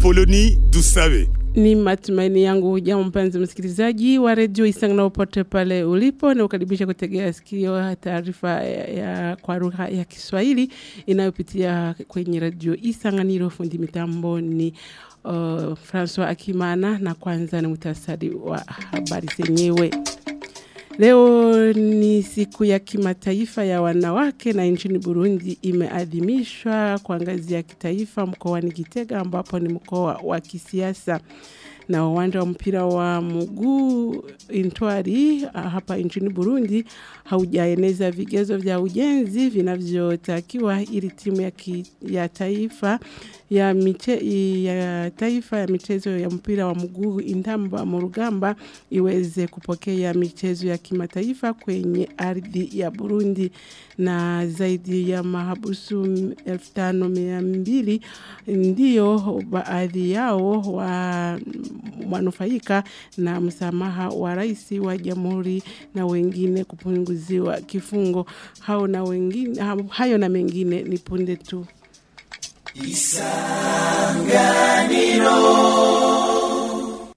Apoloni Dusabe. Ni matumaini yangu hujambo mpenzi msikilizaji wa redio Isangana popote pale ulipo na ukaribisha kutegea sikio taarifa ya, ya kwa lugha ya Kiswahili inayopitia kwenye redio Isanganiro. Fundi mitambo ni uh, Francois Akimana na kwanza ni muhtasari wa habari zenyewe. Leo ni siku ya kimataifa ya wanawake na nchini Burundi imeadhimishwa kwa ngazi ya kitaifa mkoani Gitega ambapo ni mkoa wa kisiasa na uwanja wa mpira wa mguu Intwari hapa nchini Burundi haujaeneza vigezo vya ujenzi vinavyotakiwa ili timu ya, ki, ya taifa ya, miche, ya taifa ya michezo ya mpira wa mguu Intamba Murugamba iweze kupokea michezo ya kimataifa kwenye ardhi ya Burundi na zaidi ya mahabusu 5200 ndio baadhi yao wa wanufaika na msamaha wa rais wa jamhuri na wengine kupunguziwa kifungo hao na wengine hayo na mengine ni punde tu Isanganiro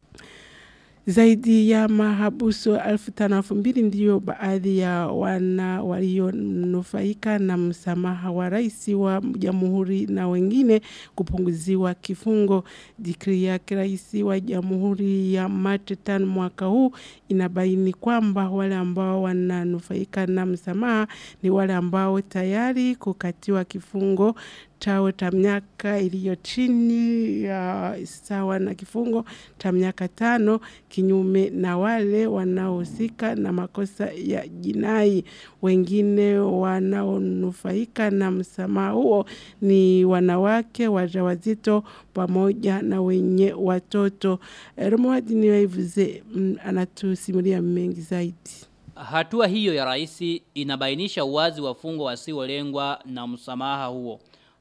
zaidi ya mahabusu elfu tano elfu mbili ndiyo baadhi ya wana walionufaika na msamaha wa rais wa jamhuri na wengine kupunguziwa kifungo. Dikri yake rais wa jamhuri ya Machi tano mwaka huu inabaini kwamba wale ambao wananufaika na msamaha ni wale ambao tayari kukatiwa kifungo chao cha miaka iliyo chini ya sawa na kifungo cha miaka tano kinyume na wale wanaohusika na makosa ya jinai. Wengine wanaonufaika na msamaha huo ni wanawake wajawazito pamoja na wenye watoto. Romuald Niwaivuze anatusimulia mengi zaidi. Hatua hiyo ya rais inabainisha uwazi wafungwa wasiolengwa na msamaha huo.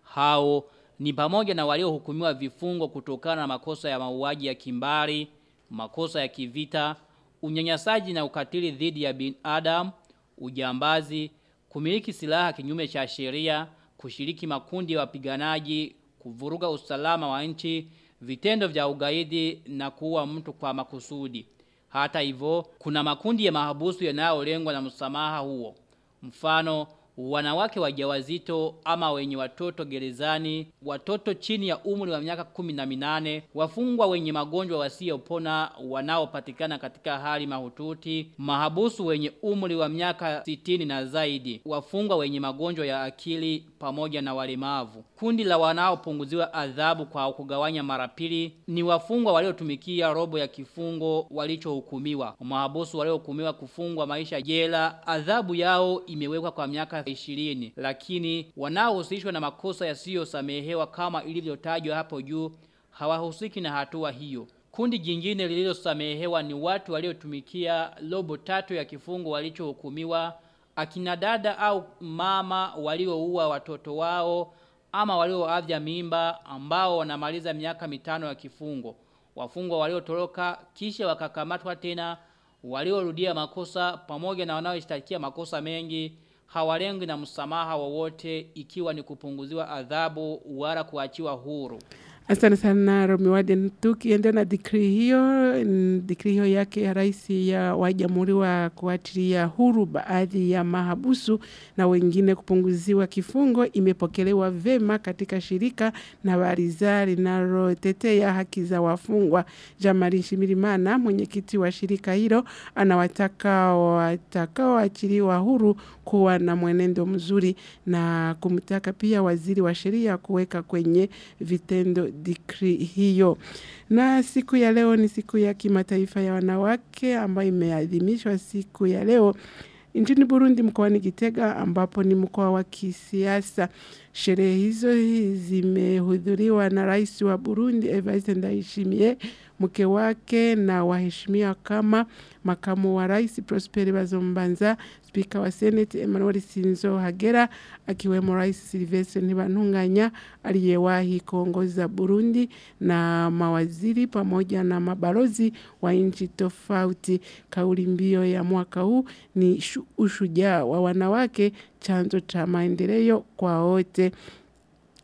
Hao ni pamoja na waliohukumiwa vifungo kutokana na makosa ya mauaji ya kimbari, makosa ya kivita, unyanyasaji na ukatili dhidi ya binadamu, ujambazi, kumiliki silaha kinyume cha sheria, kushiriki makundi ya wapiganaji, kuvuruga usalama wa nchi, vitendo vya ugaidi na kuua mtu kwa makusudi. Hata hivyo, kuna makundi ya mahabusu yanayolengwa na msamaha huo. Mfano, wanawake wajawazito ama wenye watoto gerezani, watoto chini ya umri wa miaka kumi na minane, wafungwa wenye magonjwa wasiopona wanaopatikana katika hali mahututi, mahabusu wenye umri wa miaka sitini na zaidi, wafungwa wenye magonjwa ya akili pamoja na walemavu. Kundi la wanaopunguziwa adhabu kwa kugawanya mara pili ni wafungwa waliotumikia robo ya kifungo walichohukumiwa. Mahabusu waliohukumiwa kufungwa maisha jela, adhabu yao imewekwa kwa miaka ishirini lakini wanaohusishwa na makosa yasiyosamehewa kama ilivyotajwa hapo juu hawahusiki na hatua hiyo. Kundi jingine lililosamehewa ni watu waliotumikia robo tatu ya kifungo walichohukumiwa, akina dada au mama walioua watoto wao ama walioavya mimba ambao wanamaliza miaka mitano ya kifungo. Wafungwa waliotoroka kisha wakakamatwa tena, waliorudia makosa pamoja na wanaoshtakia makosa mengi hawalengi na msamaha wowote ikiwa ni kupunguziwa adhabu wala kuachiwa huru. Asante sana Romiwade. Tukiendelea na dikri hiyo, dikri hiyo yake ya rais ya wa jamhuri wa kuachilia huru baadhi ya mahabusu na wengine kupunguziwa kifungo imepokelewa vema katika shirika na bariza linalotetea haki za wafungwa. Jamari Shimirimana, mwenyekiti wa shirika hilo, anawataka watakaoachiliwa huru kuwa na mwenendo mzuri na kumtaka pia waziri wa sheria kuweka kwenye vitendo dikri hiyo. Na siku ya leo ni siku ya kimataifa ya wanawake ambayo imeadhimishwa siku ya leo nchini Burundi mkoani Gitega ambapo ni mkoa wa kisiasa. Sherehe hizo zimehudhuriwa na rais wa Burundi Evariste Ndayishimiye, mke wake na waheshimiwa kama makamu wa rais Prosper Bazombanza, spika wa Senate Emmanuel Sinzo Hagera, akiwemo rais Sylvestre Ntibantunganya aliyewahi kuongoza Burundi na mawaziri pamoja na mabalozi wa nchi tofauti. Kauli mbio ya mwaka huu ni ushujaa wa wanawake, chanzo cha maendeleo kwa wote.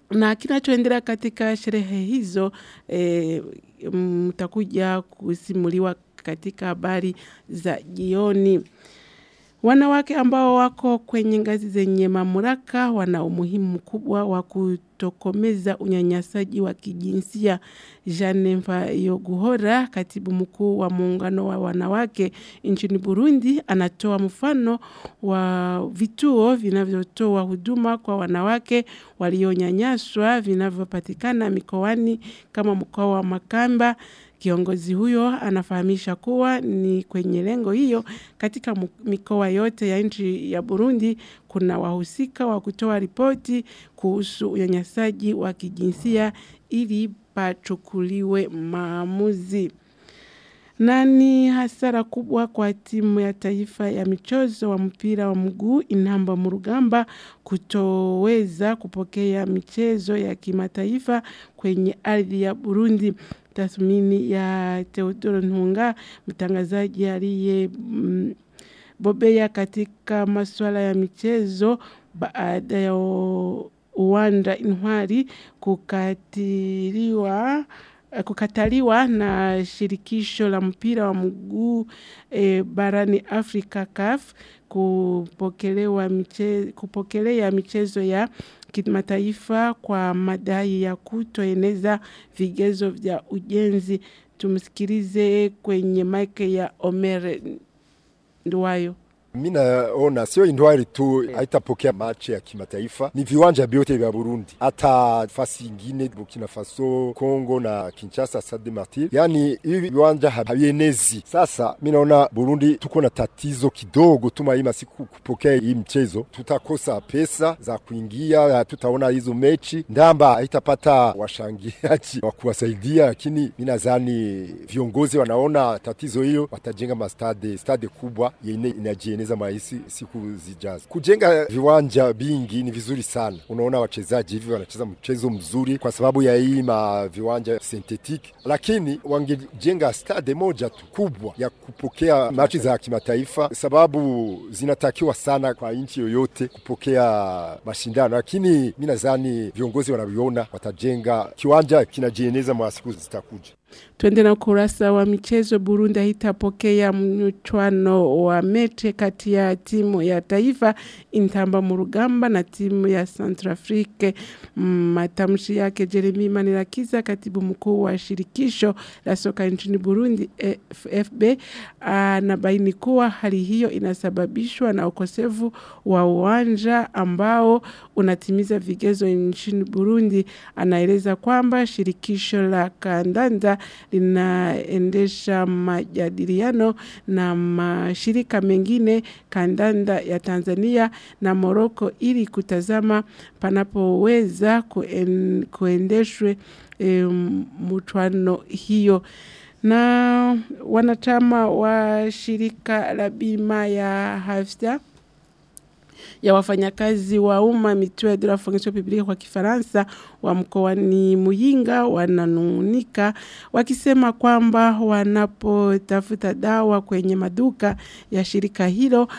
na kinachoendelea katika sherehe hizo e, mtakuja kusimuliwa katika habari za jioni. Wanawake ambao wako kwenye ngazi zenye mamlaka wana umuhimu mkubwa wa kutokomeza unyanyasaji wa kijinsia. Jeanne Mfayoguhora, katibu mkuu wa muungano wa wanawake nchini Burundi, anatoa mfano wa vituo vinavyotoa huduma kwa wanawake walionyanyaswa vinavyopatikana mikoani kama mkoa wa Makamba. Kiongozi huyo anafahamisha kuwa ni kwenye lengo hiyo katika mikoa yote ya nchi ya Burundi kuna wahusika wa kutoa ripoti kuhusu unyanyasaji wa kijinsia ili pachukuliwe maamuzi. Na ni hasara kubwa kwa timu ya taifa ya michezo wa mpira wa mguu Inamba Murugamba kutoweza kupokea michezo ya kimataifa kwenye ardhi ya Burundi tathmini ya Teodoro Ntunga, mtangazaji aliye mm, bobea katika masuala ya michezo baada ya uwanda Intwari kukatiliwa kukataliwa na shirikisho la mpira wa mguu e, barani Afrika CAF kupokelewa michezo, kupokelea michezo ya kimataifa kwa madai ya kutoeneza vigezo vya ujenzi. Tumsikilize kwenye maike ya Omer Nduwayo. Mi naona sio Indwari tu haitapokea machi ya kimataifa, ni viwanja vyote vya Burundi, hata fasi ingine Burkina Faso, Kongo na Kinshasa, Stade Martyr, yani hivi viwanja havienezi. Sasa mi naona Burundi tuko na tatizo kidogo, tuma hii masiku kupokea hii mchezo, tutakosa pesa za kuingia, tutaona hizo mechi, ndamba haitapata washangiaji wa kuwasaidia, lakini mi nadhani viongozi wanaona tatizo hiyo, watajenga mastade stade kubwa yenye inajieneza maisi siku zijazo. Kujenga viwanja vingi ni vizuri sana. Unaona wachezaji hivi wanacheza mchezo mzuri kwa sababu ya hii ma viwanja synthetic, lakini wangejenga stade moja tu kubwa ya kupokea machi za kimataifa, sababu zinatakiwa sana kwa nchi yoyote kupokea mashindano, lakini mi nadhani viongozi wanaviona, watajenga kiwanja kinajieneza mwa siku zitakuja. Twende na ukurasa wa michezo. Burundi haitapokea mchwano wa mechi kati ya timu ya taifa Intamba Murugamba na timu ya Centrafrique. Matamshi yake Jeremy Manirakiza, katibu mkuu wa shirikisho la soka nchini Burundi FB, anabaini kuwa hali hiyo inasababishwa na ukosefu wa uwanja ambao unatimiza vigezo nchini Burundi. Anaeleza kwamba shirikisho la kandanda linaendesha majadiliano na mashirika mengine kandanda ya Tanzania na Moroko ili kutazama panapoweza kuen, kuendeshwe e, mutwano hiyo na wanachama wa shirika la bima ya Hafsa ya wafanyakazi wa umma mutuelle de la fonction publique kwa Kifaransa wa mkoani Muyinga wananung'unika wakisema kwamba wanapotafuta dawa kwenye maduka ya shirika hilo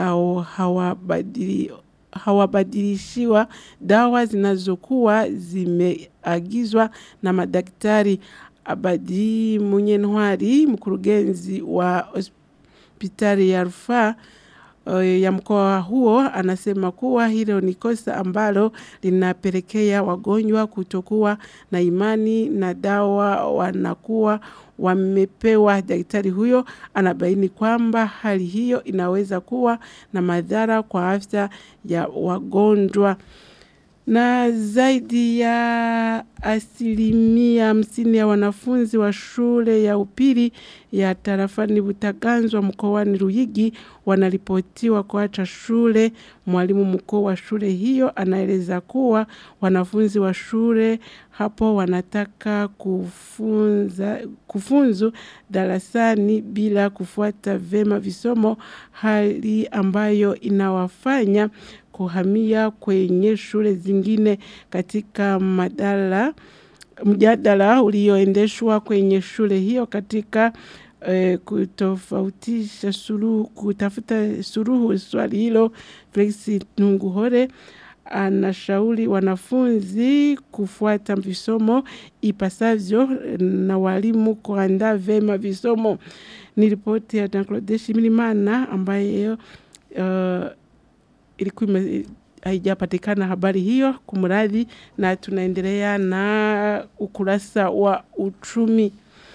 hawabadili hawabadilishiwa dawa zinazokuwa zimeagizwa na madaktari. Abadi Munyentwari, mkurugenzi wa hospitali ya rufaa ya mkoa huo anasema kuwa hilo ni kosa ambalo linapelekea wagonjwa kutokuwa na imani na dawa wanakuwa wamepewa. Daktari huyo anabaini kwamba hali hiyo inaweza kuwa na madhara kwa afya ya wagonjwa na zaidi ya asilimia hamsini ya wanafunzi wa shule ya upili ya tarafani Butaganzwa mkoani Ruyigi wanaripotiwa kuacha shule. Mwalimu mkuu wa shule hiyo anaeleza kuwa wanafunzi wa shule hapo wanataka kufunza, kufunzu darasani bila kufuata vema visomo, hali ambayo inawafanya kuhamia kwenye shule zingine katika madala mjadala ulioendeshwa kwenye shule hiyo katika eh, kutofautisha suluhu, kutafuta suluhu swali hilo. Felix Nunguhore anashauri wanafunzi kufuata visomo ipasavyo na walimu kuandaa vema visomo. Ni ripoti ya Jean-Claude Shimirimana ambaye uh, ilikuwa ime- haijapatikana habari hiyo kumradhi, na tunaendelea na ukurasa wa uchumi.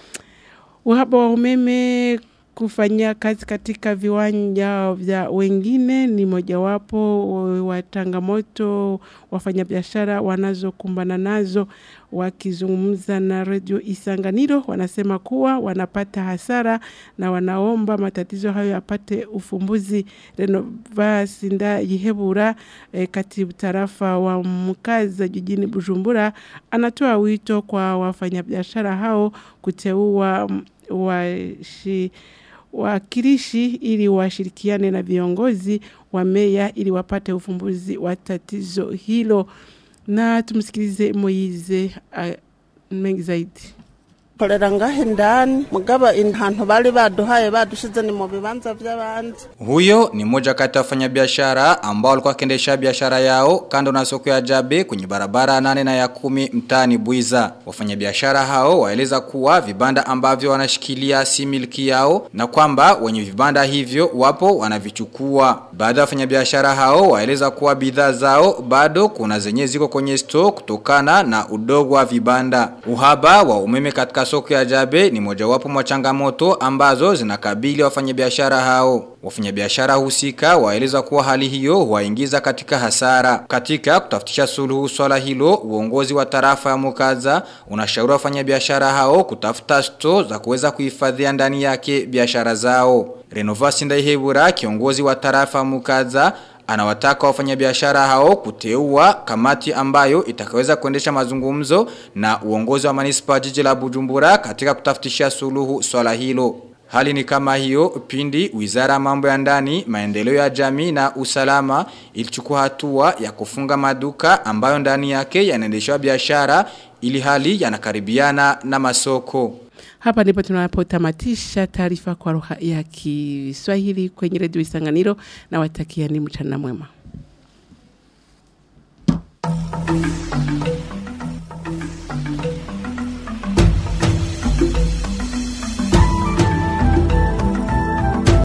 Uhaba wa umeme kufanyia kazi katika viwanja vya wengine ni mojawapo wa changamoto wafanyabiashara wanazokumbana nazo. Wakizungumza na redio Isanganiro, wanasema kuwa wanapata hasara na wanaomba matatizo hayo yapate ufumbuzi. Renovas Ndayihebura, eh, katibu tarafa wa Mkaza jijini Bujumbura, anatoa wito kwa wafanyabiashara hao kuteua mm, washi wakilishi ili washirikiane na viongozi wa meya ili wapate ufumbuzi wa tatizo hilo. Na tumsikilize Moize uh, mengi zaidi. korera ngaho indani mugaba ahantu bari baduhaye badushize ni mu bibanza by'abandi Huyo ni mmoja kati ya wafanyabiashara ambao walikuwa wakiendesha biashara yao kando na soko ya Jabe kwenye barabara ya nane na ya kumi mtaani Buiza. Wafanyabiashara hao waeleza kuwa vibanda ambavyo wanashikilia si miliki yao na kwamba wenye vibanda hivyo wapo wanavichukua. Baadhi ya wafanyabiashara hao waeleza kuwa bidhaa zao bado kuna zenye ziko kwenye store kutokana na udogo wa vibanda. Uhaba wa umeme katika soko ya Jabe ni mojawapo mwa changamoto ambazo zinakabili wafanyabiashara hao. Wafanyabiashara husika waeleza kuwa hali hiyo huwaingiza katika hasara. Katika kutafutisha suluhu swala hilo, uongozi wa tarafa ya Mukaza unashauri wafanyabiashara hao kutafuta store za kuweza kuhifadhia ndani yake biashara zao. Renovasi Ndaihebura kiongozi wa tarafa ya Mukaza Anawataka wafanyabiashara hao kuteua kamati ambayo itakaweza kuendesha mazungumzo na uongozi wa manispa jiji la Bujumbura katika kutafutisha suluhu swala hilo. Hali ni kama hiyo pindi wizara ya mambo ya ndani, maendeleo ya jamii na usalama ilichukua hatua ya kufunga maduka ambayo ndani yake yanaendeshwa biashara ili hali yanakaribiana na masoko. Hapa ndipo tunapotamatisha taarifa kwa lugha ya Kiswahili kwenye redio Isanganiro na watakia ni mchana mwema.